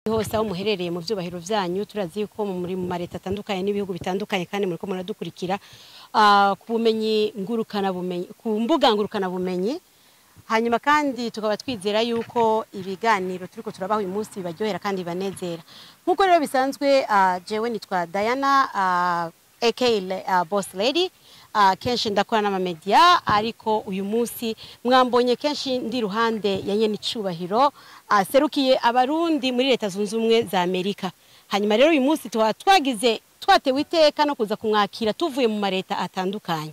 hose aho muherereye mu byubahiro byanyu turazi yuko muri mu mareta atandukanye n'ibihugu bitandukanye kandi muri ko muradukurikira ah, ku bumenyi ngurukana bumenyi ku mbuga ngurukana bumenyi hanyuma kandi tukaba twizera yuko ibiganiro turiko turabaha uyu munsi bibaryohera kandi bibanezera nk'uko rero bisanzwe ah, jewe nitwa Diana ah, aka uh, boss lady uh, kenshi ndakora n'amamedia ariko uyu munsi mwambonye kenshi ndi ruhande ya nyene icubahiro uh, serukiye abarundi muri leta zunze ubumwe za amerika hanyuma rero uyu munsi tuba twagize twatewe iteka no kuza kumwakira tuvuye mu mareta atandukanye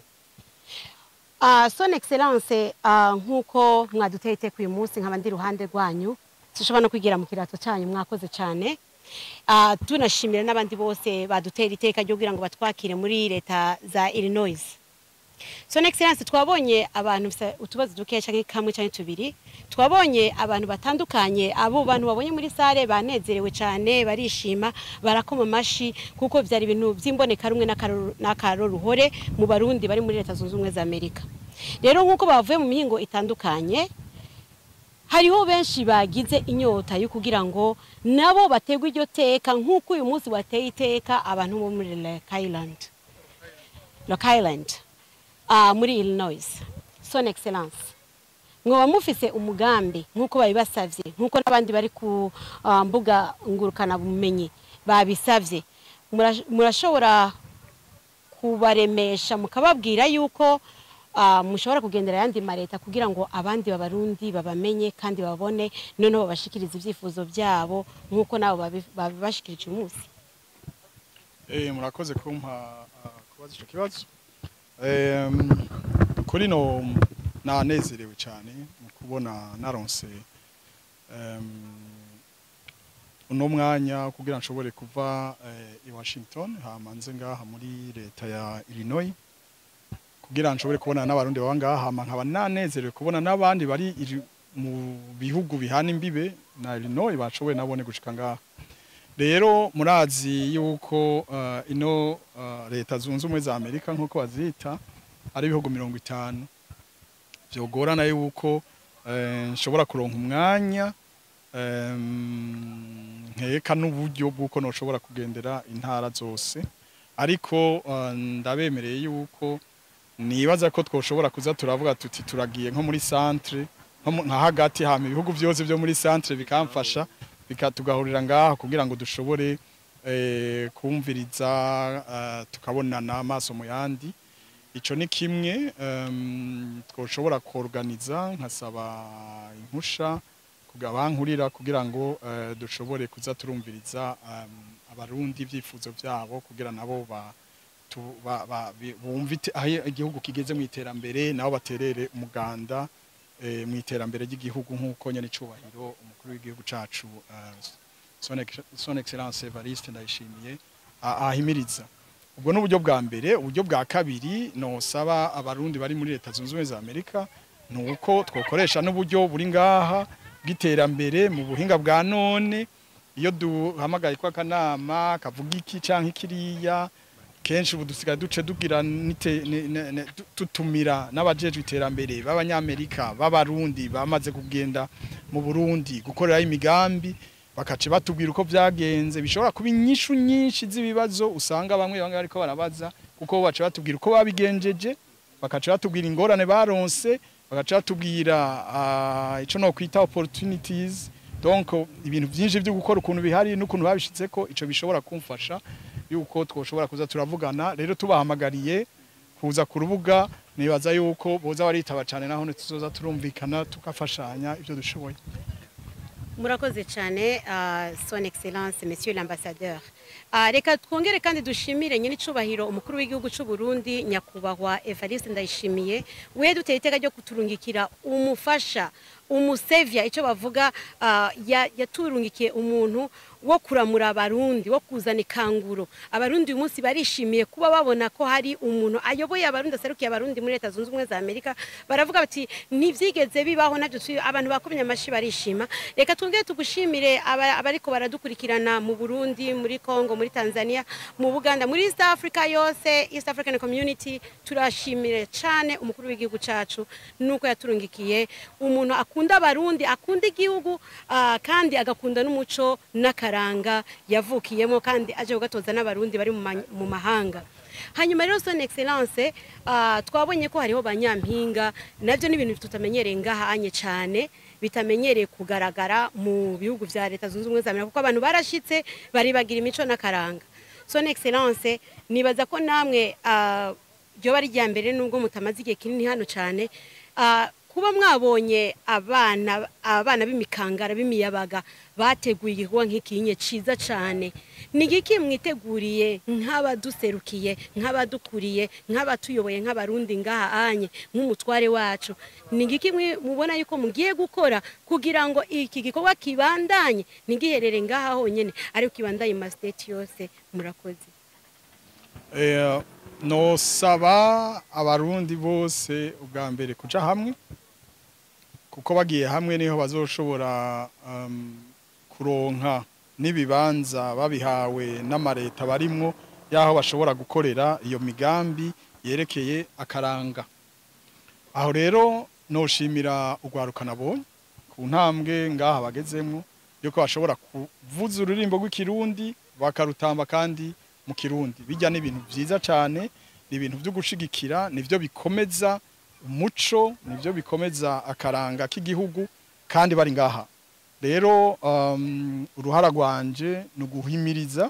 uh, son excellence uh, nk'uko mwaduteye iteka uyu munsi nkaba ndi ruhande rwanyu sinshobora no kwigira mu kirato cyanyu mwakoze cyane Ah, tunashimira n'abandi bose badutera iteka ryo kugira ngo batwakire muri leta za Illinois. Son Excellence twabonye abantu bisa- utubazo dukeya canke kamwe canke tubiri twabonye abantu batandukanye abo bantu babonye muri sare banezerewe cyane barishima barakoma amashi kuko vyari ibintu vy'imboneka rumwe n'akaroruhore mu barundi bari muri leta zunze ubumwe za Amerika rero nk'uko bavuye mu mihingo itandukanye hariho benshi bagize inyota yo kugira ngo nabo bategwe iryo teka nk'uko uyu munsi wateye iteka abantu bo muri Rock Island Rock Island uh, muri Illinois son excellence mwoba mufise umugambi nk'uko babibasavye nk'uko n'abandi bari ku uh, mbuga ngurukana bumenyi babisavye Mura- murashobora kubaremesha mukababwira yuko uh, mushobora kugendera ayandi mareta kugira ngo abandi babarundi babamenye kandi babone noneho babashikiriza ivyifuzo byabo nk'uko nabo babi- babibashikirije uyu munsi Eh, murakoze kumpa ah, kubaza ico kibazo Em, kuri no nanezerewe cyane mu kubona naronse em, uno mwanya kugira nshobore kuva eh, i Washington hama nze ngaha muri leta ya Illinois kugira nshobore kubona n'abarundi baba ngaha hama nkaba nanezerewe kubona n'abandi bari iri- mu bihugu bihana imbibe na Illinois bashoboye nabone gushika ngaha rero murazi yuko uh, ino uh, leta zunze ubumwe za amerika nk'uko bazita ari ibihugu mirongo itanu vyogorana yuko eh, nshobora kuronka umwanya em, nkeka n'uburyo bw'uko noshobora kugendera intara zose ariko uh, ndabemereye yuko nibaza ko twoshobora kuza turavuga tuti turagiye nko muri centre nko mu- nka hagati hama ibihugu byose byo muri centre bikamfasha bika tugahurira ngaha kugira ngo dushobore eh, kumviriza eh, tukabonana amaso mu yandi ico ni kimwe em, twoshobora kuorganiza nkasaba impusha kugabankurira kugira ngo eh, dushobore kuza turumviriza em, abarundi ibyifuzo byabo kugira nabo ba tu- ba- ba- bi- bumve ite- aho igihugu kigeze mu iterambere nabo baterere umuganda eh, mu iterambere ry'igihugu nk'uko nyene icubahiro umukuru w'igihugu cacu eh, son Ex- son excellence Evariste ndayishimiye a- ahimiriza ubwo ni uburyo bwa mbere uburyo bwa kabiri nosaba abarundi bari muri leta zunze ubumwe za amerika ni uko twokoresha n'uburyo buri ngaha bw'iterambere mu buhinga bwa none iyo duhamagaye ko akanama kavuga iki canke kiriya kenshi ubu dusigaye duce tugira nite- ne- ne- ne- tu- tutumira n'abajejwe iterambere b'abanyamerika b'abarundi bamaze kugenda mu burundi gukoreraho imigambi bakaca batubwira uko byagenze bishobora kuba inyishu nyinshi z'ibibazo usanga bamwe bamwe bariko barabaza kuko baca batubwira uko babigenjeje bakaca batubwira ingorane baronse bagaca batubwira ah, ico no kwita opportunities donc ibintu byinshi byo gukora ukuntu bihari n'ukuntu babishitseko ico bishobora kumfasha yuko twoshobora kuza turavugana rero tubahamagariye kuza ku rubuga nibaza yuko boza baritaba cyane naho tuzoza turumvikana tugafashanya ibyo dushoboye murakoze cyane ah, son excellence monsieur l'ambassadeur Ah, reka twongere kandi dushimire nyine icubahiro umukuru w'igihugu cy'u Burundi nyakubahwa Evariste Ndayishimiye we duteye iteka ryo kuturungikira umufasha umusevya icyo bavuga ah, ya- yaturungikiye umuntu wo kuramura abarundi wo kuzana ikanguro abarundi uyu munsi barishimiye kuba babona ko hari umuntu ayoboye abarundi aserukiye abarundi muri leta zunze ubumwe za amerika baravuga bati ntibyigeze bibaho nabyo tu- abantu bakomye amashyi barishima reka twongere tugushimire aba- abariko baradukurikirana mu burundi muri congo muri tanzania mu buganda muri east africa yose east african community turashimire cyane umukuru w'igihugu cyacu nuko yaturungikiye umuntu akunda akunda abarundi akunda igihugu ah, kandi agakunda n'umuco n'akaranga yavukiyemo kandi aje kugatoza n'abarundi bari mu ma- mu mahanga hanyuma rero son excellence ah, twabonye ko hariho banyampinga nabyo ni ibintu tutamenyereye ngahanye cyane bitamenyereye kugaragara mu bihugu vya leta zunze ubumwe za amerika kuko abantu barashitse baribagira imico n'akaranga son excellence nibaza ko namwe ah, ryoba ari irya mbere nubwo mutamaze igihe kinini hano cyane ah, kuba mwabonye abana abana b'imikangara b'imiyabaga bateguye igikorwa nk'ikinye ciza cyane ni igiki mwiteguriye nk'abaduserukiye nk'abadukuriye nk'abatuyoboye nk'abarundi ngaha anye nk'umutware wacu ni igiki mwi- mubona yuko mugiye gukora kugira ngo iki gikorwa kibandanye ntigiherere ngaha honyine ariko kibandanye mu masiteti yose murakoze Eh, nosaba abarundi bose ubwa mbere kuja hamwe kuko bagiye hamwe niho bazoshobora um, kuronka n'ibibanza babihawe n'amareta barimwo yaho bashobora gukorera iyo migambi yerekeye akaranga aho rero noshimira urwaruka nabonye ku ntambwe ngaha bagezemwo yuko bashobora kuvuza ururimbo rw'ikirundi bakarutamba kandi mu kirundi bijya ni ibintu byiza cyane ni ibintu byo gushigikira nivyo bikomeza umuco nivyo bikomeza akaranga k'igihugu kandi bari ngaha rero um, uruhara rwanje ni uguhimiriza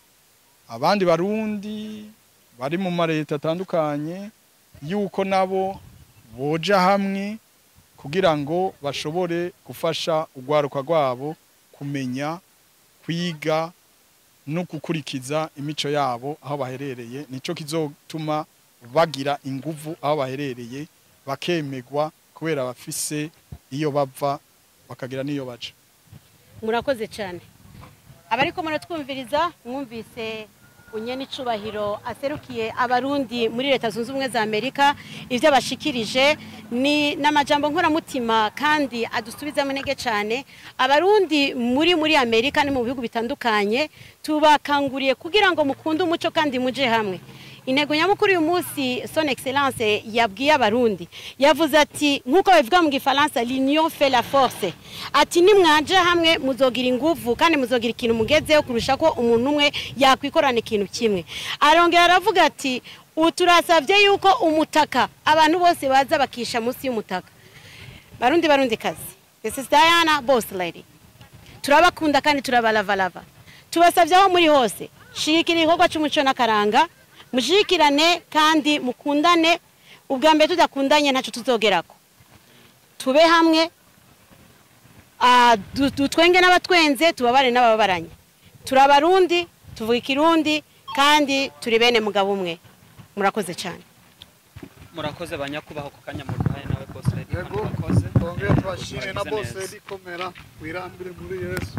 abandi barundi bari mu mareta atandukanye yuko nabo boja hamwe kugira ngo bashobore gufasha urwaruka rwabo kumenya kwiga no gukurikiza imico yabo aho baherereye nico kizotuma bagira inguvu aho baherereye bakemegwa kubera bafise iyo bava bakagira n'iyo baca murakoze cyane abariko muratwumviriza mwumvise unyene icubahiro aserukiye abarundi muri leta zunze ubumwe za amerika ivyo abashikirije ni n'amajambo nkoramutima kandi adusubizamo intege cyane abarundi muri muri amerika no mu bihugu bitandukanye tubakanguriye kugira ngo mukunde umuco kandi muje hamwe intego nyamukuru uyu munsi son excellence yabwiye abarundi yavuze ati nk'uko babivuga mu gifaransa l'union fait la force ati nimwaje hamwe muzogira inguvu kandi muzogira ikintu mugezeho kurusha ko umuntu umwe yakwikorana ikintu kimwe arongera aravuga ati ubu turasabye yuko umutaka abantu bose baza bakisha munsi y'umutaka barundi barundi kazi this is Diana boss lady turabakunda kandi turabalavalava tubasabye aho muri hose shirikira igikorwa cy'umuco n'akaranga mushikirane kandi mukundane ubwa mbere tudakundanye ntacyo tuzogerako tube hamwe ah, du- dutwenge n'abatwenze tubabare n'abababaranye turi abarundi tuvuga ikirundi kandi turi bene mugabo umwe murakoze cyane murakoze banyakubaho ku kanya muduhaye nawe bose redi yego murakoze twongere tubashime na Murakoze bose neza. rikomera wirambire muri yesu